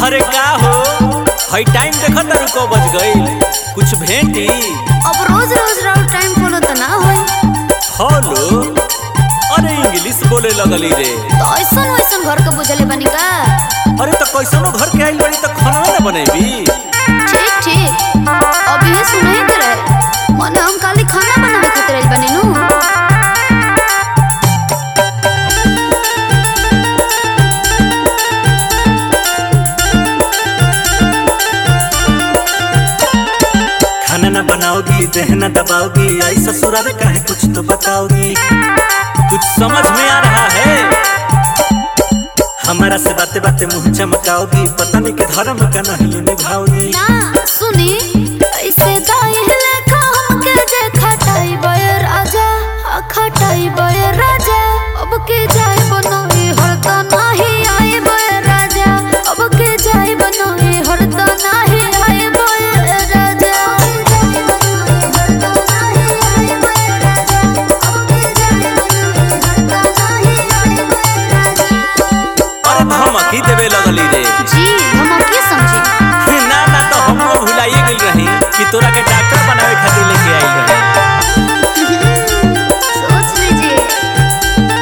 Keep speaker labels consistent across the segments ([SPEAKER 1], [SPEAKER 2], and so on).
[SPEAKER 1] अरे का हो हई टाइम देखत तारू को बज गईल कुछ भेंटी
[SPEAKER 2] अब रोज रोज राउर टाइम फॉलो त ना होई
[SPEAKER 1] फॉलो अरे इंग्लिश बोले लगली रे
[SPEAKER 2] तो ऐसन वैसन घर के बुझले बनी का
[SPEAKER 1] अरे तो कैसनो घर के आइल बड़ी तो खाना ना बनेबी
[SPEAKER 2] ठीक ठीक अब ये सुनाई के रहे मने हम खाली खाना बनावे खातिर आइल बनी नु
[SPEAKER 1] खाना ना बनाओगी दहना दबाओगी आई ससुराल का है कुछ तो बताओगी कुछ समझ में आ रहा है हमारा से बातें बातें मुंह चमकाओगी पता नहीं के धर्म का नहीं निभाओगी
[SPEAKER 2] ना सुनी ऐसे दाई लेखा हमके जे खटाई बय राजा आ खटाई बय राजा अब के जाय बनोई हरता नाही आए बय राजा अब के जाय बनोई हरता नाही आए बय राजा
[SPEAKER 1] अरे धमकी देवे लगली रे
[SPEAKER 2] जी हम अब के समझी
[SPEAKER 1] ना ना तो हम लोग भुलाइए गई रही कि तोरा के डॉक्टर बनावे खातिर लेके आई रही
[SPEAKER 2] सोच लीजिए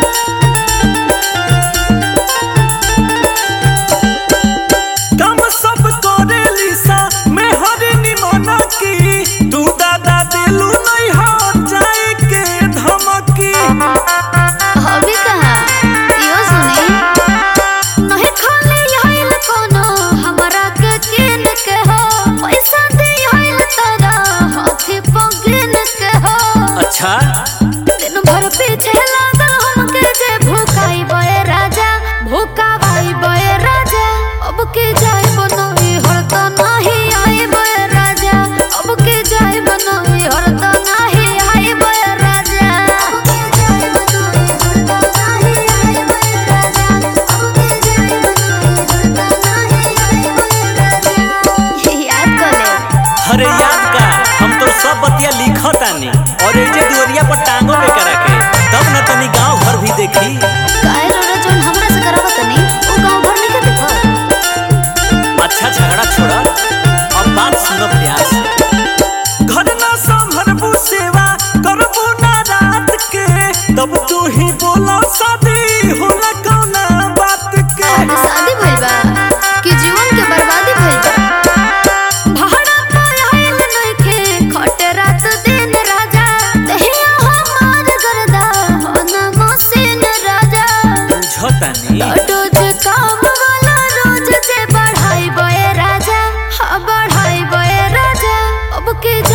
[SPEAKER 1] काम सब करे लिसा मैं हरे निमना की तू दादा दिलू नहीं हो जाए के धमकी
[SPEAKER 2] अभी कहाँ यो सुनी नहीं खाली आइल कोनो हमरा के किन के हो पैसा दे आइल तारा हाथी पगिन के हो
[SPEAKER 1] अच्छा
[SPEAKER 2] दिन भर पीछे लागल हमके जे भूखाई बय राजा भूखावाई बय राजा अब के जाय बनोई हरता नाही आए बय राजा अब के जाय बनोई हरता नाही आए बय राजा अब के जाय बनोई हरता नाही आए बय राजा अब के जाय बनोई हरता नाही आए बय राजा याद कर ले
[SPEAKER 1] अरे याद का हम तो सब बतिया लिखतानी और ए जे दुवरिया पर टांगो पे करा के तब न तनी गांव भर भी देखी
[SPEAKER 2] काहे रोड़ा जोन हमरा से करावत नहीं ओ गांव भर नहीं के देखो
[SPEAKER 1] अच्छा झगड़ा छोड़ा अब बात सुनो प्यार से घर ना संभरबू सेवा करबू ना रात के तब तू ही बोला शादी होला कौना बात के
[SPEAKER 2] आज शादी भइल बा कि जीवन के बर्बादी भइल बा भाड़ा पर आइल नइखे खटे रात दिन राजा दहिया हमार गरदा होना मसीन राजा
[SPEAKER 1] बुझतानी
[SPEAKER 2] रोज काम वाला रोज जे बढ़ाई बय राजा हाँ बढ़ाई बय राजा अब के